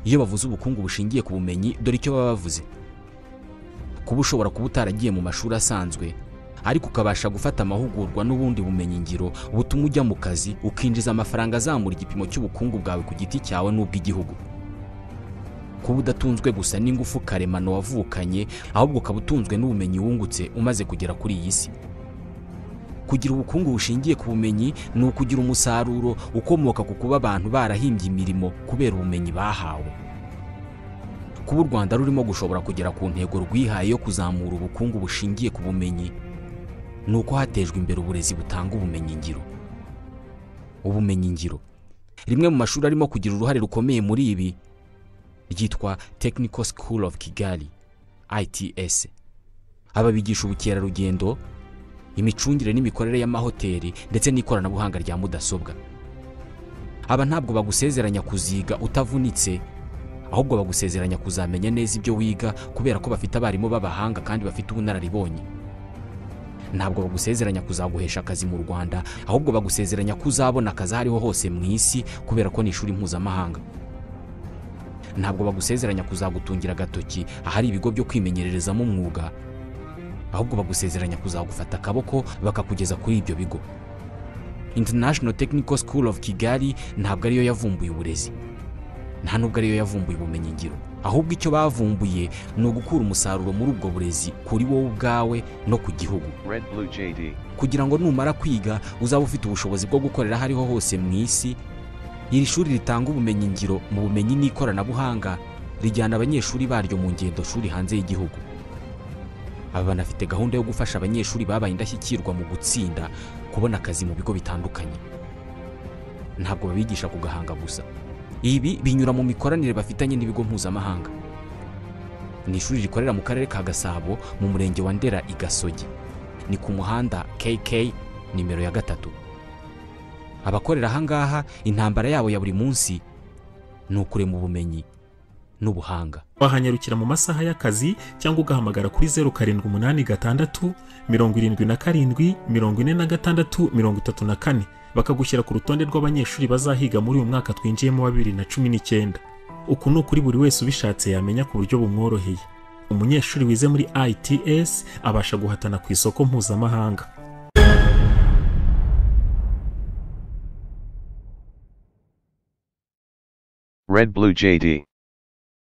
iyo bavuze ubukungu bushingiye ku bumenyi dore icyo baba bavuze kuba ushobora kuba utaragiye mu mashuri asanzwe ariko ukabasha gufata amahugurwa n'ubundi bumenyingiro butuma ujya mu kazi ukinjiza amafaranga azamura igipimo cy'ubukungu bwawe ku giti cyawe n'ubw'igihugu kuba udatunzwe gusa n'ingufu karemano wavukanye ahubwo ukaba utunzwe n'ubumenyi wungutse umaze kugera kuri iyi si kugira ubukungu bushingiye ku bumenyi ni ukugira umusaruro ukomoka ku kuba abantu barahimbye imirimo kubera ubumenyi bahawe kuba u rwanda rurimo gushobora kugera ku ntego rwihaye yo kuzamura ubukungu bushingiye ku bumenyi ni uko hatejwe imbere uburezi butanga ubumenyingiro ubumenyingiro rimwe mu mashuri arimo kugira uruhare rukomeye muri ibi ryitwa technical school of kigali its aba bigisha ubukerarugendo imicungire n'imikorere y'amahoteli ndetse n'ikoranabuhanga rya mudasobwa aba ntabwo bagusezeranya kuziga utavunitse ahubwo bagusezeranya kuzamenya neza ibyo wiga kubera ko bafite abarimu b'abahanga kandi bafite ubunararibonye ntabwo bagusezeranya kuzaguhesha akazi mu rwanda ahubwo bagusezeranya ko uzabona akazi aho ariho hose mu isi kubera ko ni ishuri mpuzamahanga ntabwo bagusezeranya kuzagutungira agatoki ahari ibigo byo kwimenyererezamo umwuga ahubwo bagusezeranya kuzagufata akaboko bakakugeza kuri ibyo bigo international technical school of kigali ntabwo ariyo yavumbuye uburezi nta nubwo ariyo yavumbuye ubumenyingiro ahubwo icyo bavumbuye ni ugukura umusaruro muri ubwo burezi kuri wowe ubwawe no ku gihugu Red Blue JD. kugira ngo numara kwiga uzaba ufite ubushobozi bwo gukorera aho ariho hose mu isi iri shuri ritanga ubumenyingiro mu bumenyi n'ikoranabuhanga rijyana abanyeshuri baryo mu ngendo shuri hanze y'igihugu aba banafite gahunda yo gufasha abanyeshuri babaye indashyikirwa mu gutsinda kubona akazi mu bigo bitandukanye ntabwo babigisha ku gahanga gusa ibi binyura mu mikoranire bafitanye n'ibigo mpuzamahanga ni ishuri rikorera mu karere ka gasabo mu murenge wa ndera i gasogi ni ku muhanda kk nimero ya gatatu abakorera ahangaha intambara yabo ya buri munsi ni ukurema ubumenyi n'ubuhanga wahanyarukira mu masaha y'akazi cyangwa ugahamagara kuri zeru karindwi umunani gatandatu mirongo irindwi na karindwi mirongo ine na gatandatu mirongo itatu na kane bakagushyira ku rutonde rw'abanyeshuri bazahiga muri uyu mwaka twinjiyemo wa bibiri na cumi n'icyenda uku ni ukuri buri wese ubishatse yamenya ku buryo bumworoheye umunyeshuri wize muri its abasha guhatana ku isoko mpuzamahanga Red Blue JD.